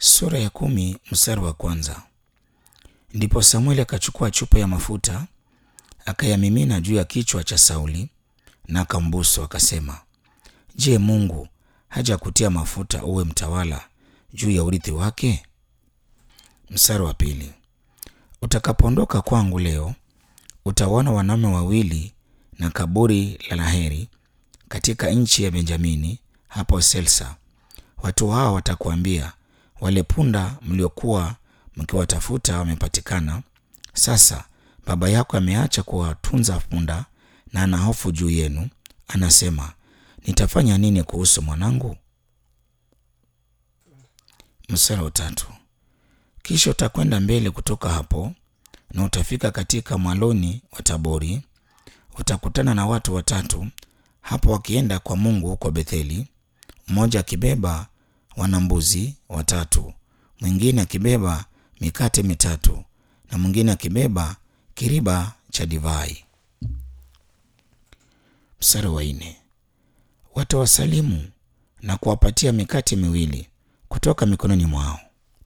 Sura ya kumi mstari wa kwanza. Ndipo Samueli akachukua chupa ya mafuta akayamimina juu ya kichwa cha Sauli na akambusu, akasema, Je, Mungu hajakutia mafuta uwe mtawala juu ya urithi wake? Mstari wa pili. Utakapoondoka kwangu leo, utaona wanaume wawili na kaburi la Raheli katika nchi ya Benjamini hapo Selsa. Watu hao watakuambia, wale punda mliokuwa mkiwatafuta wamepatikana. Sasa baba yako ameacha kuwatunza punda na ana hofu juu yenu. Anasema, nitafanya nini kuhusu mwanangu? Mstari wa tatu. Kisha utakwenda mbele kutoka hapo na utafika katika mwaloni wa Tabori. Utakutana na watu watatu hapo wakienda kwa Mungu huko Betheli, mmoja akibeba wanambuzi watatu, mwingine akibeba mikate mitatu na mwingine akibeba kiriba cha divai. Mstari wa nne. Watawasalimu na kuwapatia mikate miwili kutoka mikononi mwao.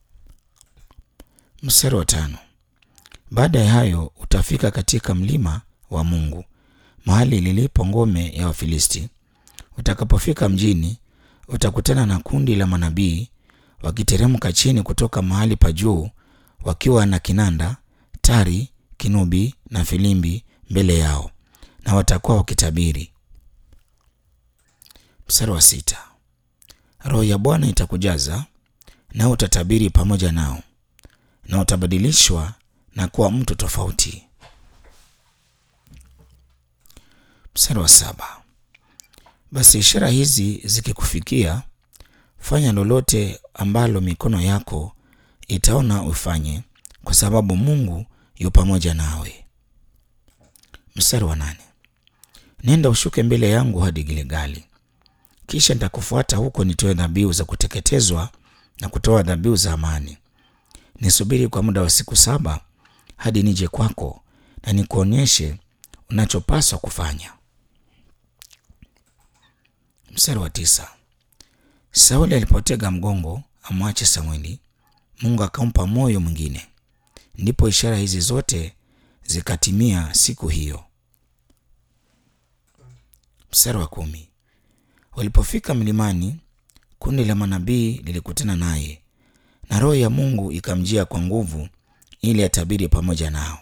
Mstari wa tano. Baada ya hayo utafika katika mlima wa Mungu, mahali lilipo ngome ya Wafilisti. Utakapofika mjini, utakutana na kundi la manabii wakiteremka chini kutoka mahali pa juu, wakiwa na kinanda, tari, kinubi na filimbi mbele yao, na watakuwa wakitabiri. Mstari wa sita. Roho ya Bwana itakujaza nao utatabiri pamoja nao, na utabadilishwa na kuwa mtu tofauti. Mstari wa saba. Basi ishara hizi zikikufikia, fanya lolote ambalo mikono yako itaona ufanye, kwa sababu Mungu yu pamoja nawe. Mstari wa nane. Nenda ushuke mbele yangu hadi Gilgali, kisha nitakufuata huko, nitoe dhabihu za kuteketezwa na kutoa dhabihu za amani. Nisubiri kwa muda wa siku saba hadi nije kwako na nikuonyeshe unachopaswa kufanya. Mstari wa tisa. Sauli alipotega mgongo amwache Samweli, Mungu akampa moyo mwingine. Ndipo ishara hizi zote zikatimia siku hiyo. Mstari wa kumi. Walipofika mlimani, kundi la manabii lilikutana naye na roho ya Mungu ikamjia kwa nguvu ili atabiri pamoja nao.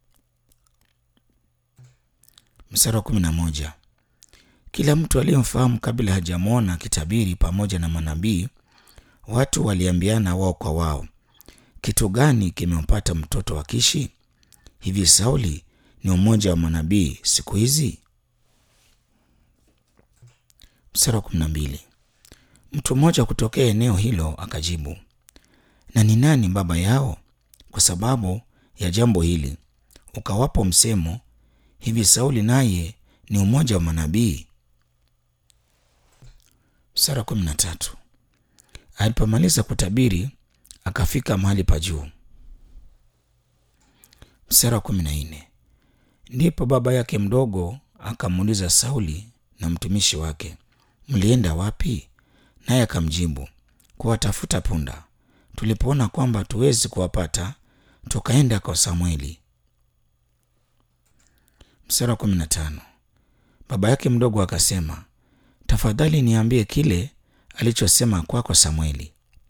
Mstari wa kumi na moja. Kila mtu aliyemfahamu kabla hajamwona akitabiri pamoja na manabii, watu waliambiana wao kwa wao, kitu gani kimempata mtoto wa Kishi? Hivi Sauli ni mmoja wa manabii siku hizi? Mstari wa kumi na mbili. Mtu mmoja kutokea eneo hilo akajibu, na ni nani baba yao? Kwa sababu ya jambo hili ukawapo msemo, hivi Sauli naye ni mmoja wa manabii? Mstari wa kumi na tatu. Alipomaliza kutabiri akafika mahali pa juu. Mstari wa kumi na nne. Ndipo baba yake mdogo akamuuliza Sauli na mtumishi wake, mlienda wapi? Naye akamjibu, kuwatafuta punda. Tulipoona kwamba tuwezi kuwapata, tukaenda kwa Samweli. Mstari wa kumi na tano. Baba yake mdogo akasema, tafadhali niambie kile alichosema kwako Samweli.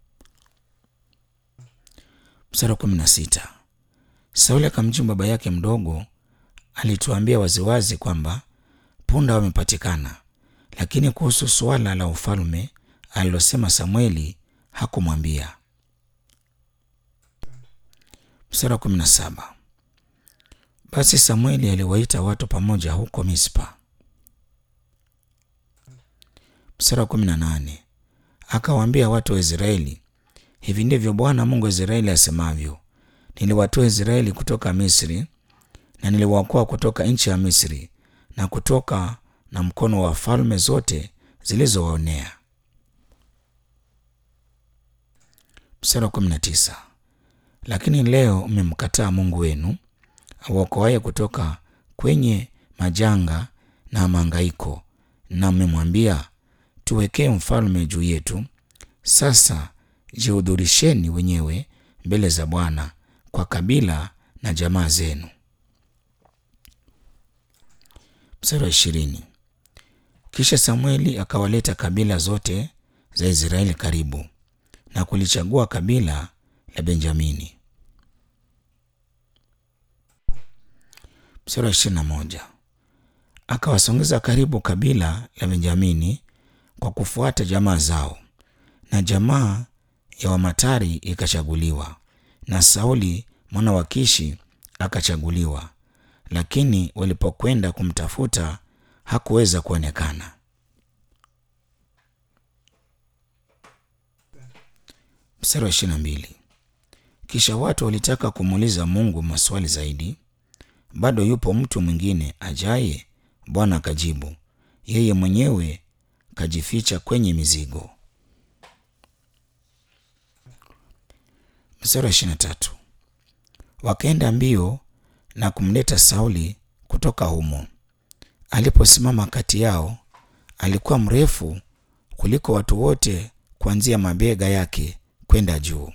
Mstari wa kumi na sita. Sauli akamjibu baba yake mdogo, alituambia waziwazi kwamba punda wamepatikana, lakini kuhusu suala la ufalme alilosema Samweli hakumwambia. Mstari wa kumi na saba. Basi Samweli aliwaita watu pamoja huko Mispa. Mstari wa kumi na nane. Akawaambia watu wa Israeli, hivi ndivyo Bwana Mungu wa Israeli asemavyo, niliwatoa Israeli kutoka Misri na niliwaokoa kutoka nchi ya Misri na kutoka na mkono wa falme zote zilizowaonea. Mstari wa kumi na tisa. Lakini leo mmemkataa Mungu wenu awaokoaye kutoka kwenye majanga na mahangaiko, na mmemwambia tuwekee mfalme juu yetu. Sasa jihudhurisheni wenyewe mbele za Bwana kwa kabila na jamaa zenu. Mstari wa ishirini. Kisha Samueli akawaleta kabila zote za Israeli karibu na kulichagua kabila la Benjamini. Mstari wa ishirini na moja. Akawasongeza karibu kabila la Benjamini kwa kufuata jamaa zao, na jamaa ya Wamatari ikachaguliwa, na Sauli mwana wa Kishi akachaguliwa, lakini walipokwenda kumtafuta hakuweza kuonekana. Mstari wa ishirini na mbili. Kisha watu walitaka kumuuliza Mungu maswali zaidi, bado yupo mtu mwingine ajaye? Bwana akajibu, yeye mwenyewe kajificha kwenye mizigo. Mstari wa ishirini na tatu. Wakaenda mbio na kumleta Sauli kutoka humo. Aliposimama kati yao, alikuwa mrefu kuliko watu wote, kuanzia mabega yake kwenda juu.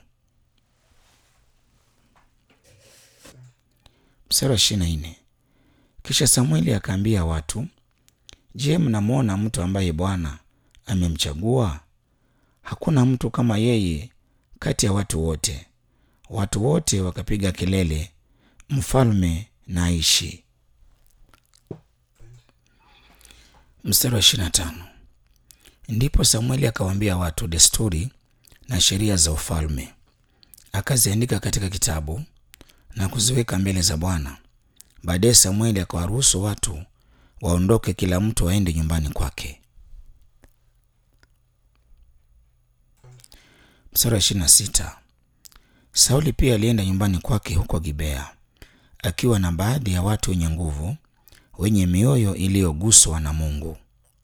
Mstari wa ishirini na nne. Kisha Samueli akaambia watu, Je, mnamwona mtu ambaye Bwana amemchagua? Hakuna mtu kama yeye kati ya watu wote. Watu wote wakapiga kelele, mfalme na aishi. Mstari wa ishirini na tano. Ndipo Samueli akawaambia watu desturi na sheria za ufalme, akaziandika katika kitabu na kuziweka mbele za Bwana. Baadaye Samueli akawaruhusu watu waondoke, kila mtu aende nyumbani kwake. Mstari wa ishirini na sita. Sauli pia alienda nyumbani kwake huko Gibea akiwa na baadhi ya watu wenye nguvu wenye mioyo iliyoguswa na Mungu.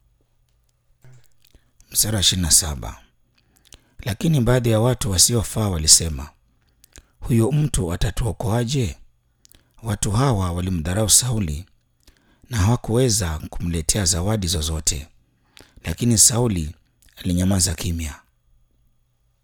Mstari wa ishirini na saba. Lakini baadhi ya watu wasiofaa walisema, huyo mtu atatuokoaje? Watu hawa walimdharau Sauli na hawakuweza kumletea zawadi zozote, lakini Sauli alinyamaza kimya.